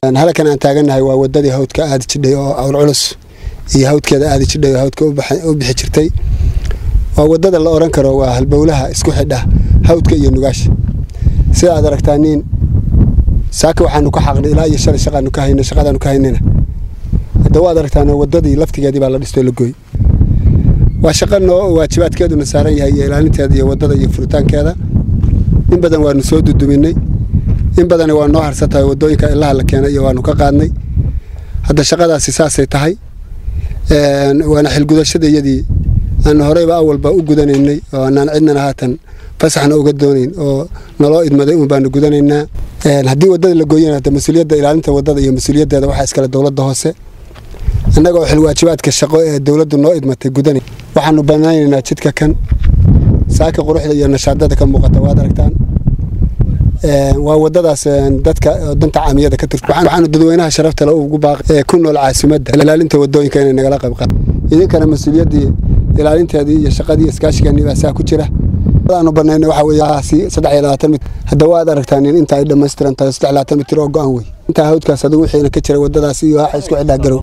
halkan aan taagannahay waa wadadii hawdka aadi jidhay oo awlculus iyo hawdkeeda aadi jidhay oo hawdka u bixi jirtay waa wadada la oran karo waa halbowlaha isku xidha hawdka iyo nugaasha sida aad aragtaa niin saaka waxaanu ka xaqnay ilaa iyo shalay shaqaanu ka hayna shaqadaanu ka haynayna hadda waad aragtaan wadadii laftigeedii baa la dhistoo la gooy waa shaqa noo waajibaadkeeduna saaran yahay iyo ilaalinteeda iyo wadada iyo furitaankeeda in badan waanu soo duduminay in badani waa noo harsan tahay wadooyinka ilaha la keenay iyo waanu ka qaadnay hadda shaqadaasi saasay tahay waana xilgudashadayadii aan horeyba awalba u gudanaynay oo anaan cidnana haatan fasaxna uga doonayn oo naloo idmaday un baanu gudanaynaa haddii wadada la gooyana hadda mas-uuliyadda ilaalinta wadada iyo mas-uuliyaddeeda waxaa iskale dowladda hoose annagoo xilwaajibaadka shaqo ee dowladdu noo idmatay gudanay waxaanu banaynaynaa jidka kan saaka quruxda iyo nashaadada ka muuqata waad aragtaan waa wadadaas dadka danta caamiyada ka tirta waxaanu dadweynaha sharafta le ugu baaqay ku nool caasimadda ilaalinta wadooyinka inay nagala qayb qaad idinkana mas-uuliyaddii ilaalinteedii iyo shaqadii iskaashiganii baa saa ku jira aanu banayna waxa weeye saddex iyo labaatan mit hadda waad aragtaan in inta ay dhammaystiran tahay saddex labaatan mitir oo go-an wey intaa hawdkaas adigu wixiina ka jira wadadaas iyo waxa isku xidhaa garow